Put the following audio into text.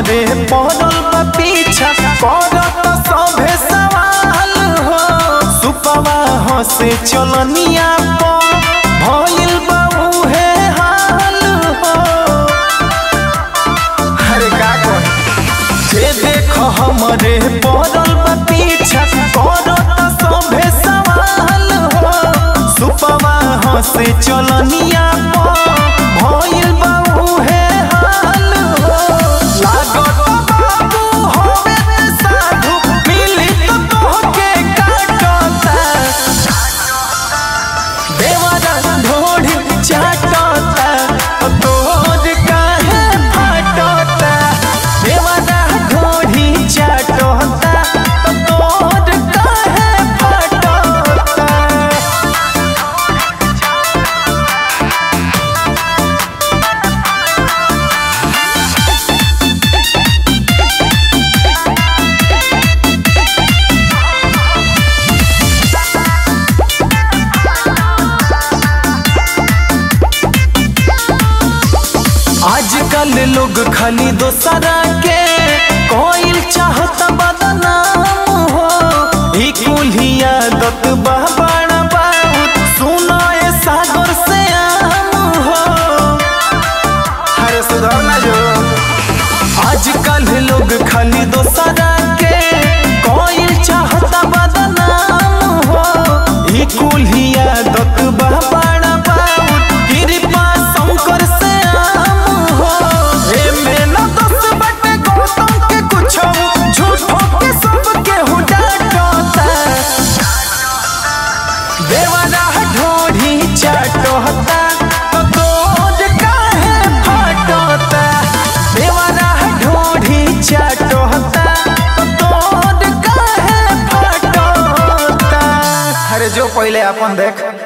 हमरे पड़ल बा पीछा करत सभे सवाल हो सुपवा हसे चलनिया प भइल बा उहे हाल हो अरे का कहे जे देख हमरे पड़ल बा पीछा करत सभे सवाल हो सुपवा हसे चलनिया प भइल बा उहे हाल हो लागत बाबू होवे ते साधु मिली तो तोहके काटता देवारा ढोढ़ी चाटता तोर काहे फाटता देवारा ढोढ़ी चाटता तोर काहे फाटता आजकल लोग खाली दोसरा के कोइल चाहत बदनाम हो ई कुल्ही आदत बा बड़ा बहुत सुनो ए सागर से आम हो अरे सुधार ना जो आजकल लोग खाली दोसरा के कोइल चाहत बदनाम हो ई कुल्ही आदत बा बड़ा बहुत कृपा शंकर से आम हो एमे न दस बटे गौतम के कुछो झूठो के सब केहू डांटता देवारा ढोढ़ी चाटता तो तोर काहे फाटता देवारा ढोढ़ी चाटता तो तोर काहे फाटता अरे जो पहले अपन देख